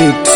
beat.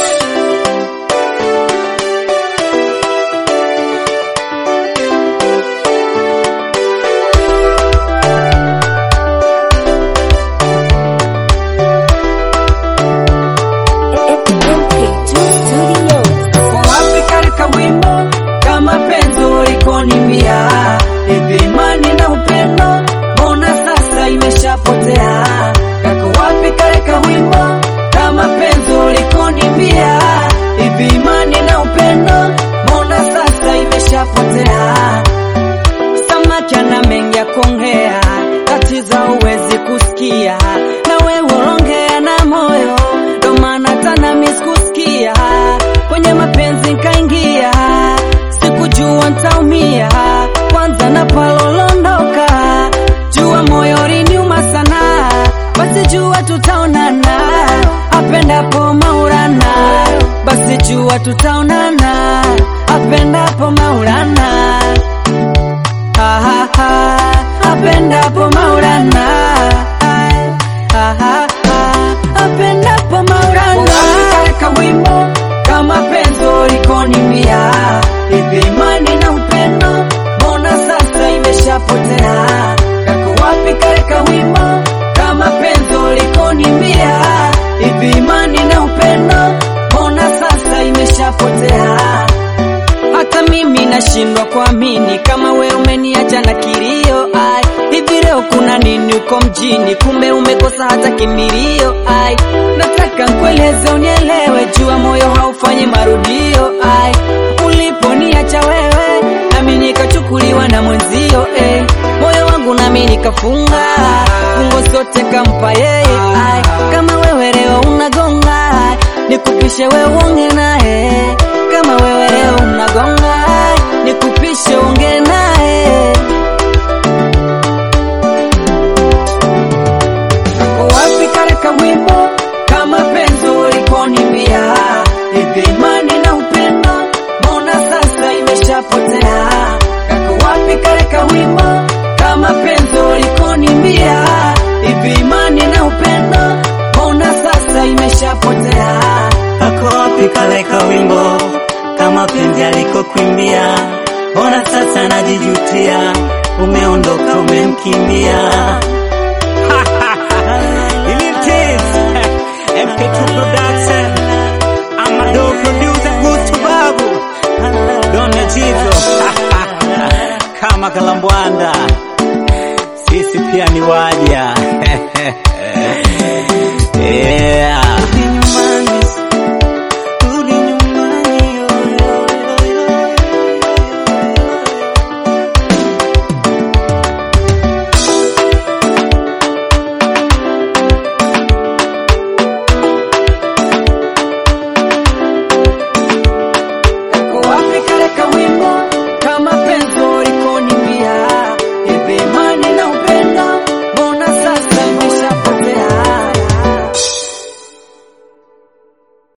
wapi katika wimbo kama penzo likonimbia hivi imani na upendo mbona sasa imeshapotea kako wapi katika wimbo kama penzo likonimbia hivi imani na upendo mbona sasa imeshapotea samaki ana mengi ya kuongea tatizo huwezi kusikia na wewe unaongea na moyo ndo maana tana miskusikia kwenye mapenzi nkaingia sikujua ntaumia kwanza na palolondoka jua moyo liniuma sana basi jua tutaonana apendapo maurana basi jua tutaonana apendapo maurana Ha, ha, ha, apendapo maulana Ha, ha, ha, apendapo maulana katika wimbo kama penzo likonimbia hivi imani na upendo mbona sasa imeshapotea kako wapi katika wimbo kama penzo likonimbia hivi imani na upendo mbona sasa imeshapotea hata mimi nashindwa kuamini kama we umeniacha na kilio ai hivi leo kuna nini uko mjini kumbe umekosa hata kimbilio ai nataka nkueleze unielewe jua moyo haufanyi marudio ai uliponiacha wewe nami nikachukuliwa na mwenzio eh. moyo wangu nami nikafunga fungo zote kampa yeye ai kama wewe leo unagonga ai, nikupishe wewe uonge naye kama wewe leo unagonga ai, nikupishe uonge naye Uko wapi katika wimbo kama penzo likonimbia hivi imani na upendo mbona sasa imeshapotea kako wapi katika wimbo kama penzo likonimbia hivi imani na upendo mbona sasa imeshapotea Kako wapi kale ka wimbo kama penzi alikokwimbia? Ona sasa najijutia, umeondoka umemkimbia. Ilitis MP2 production Amado producer Gusto Babu Dona Jizo kama Kalambwanda, sisi pia ni waja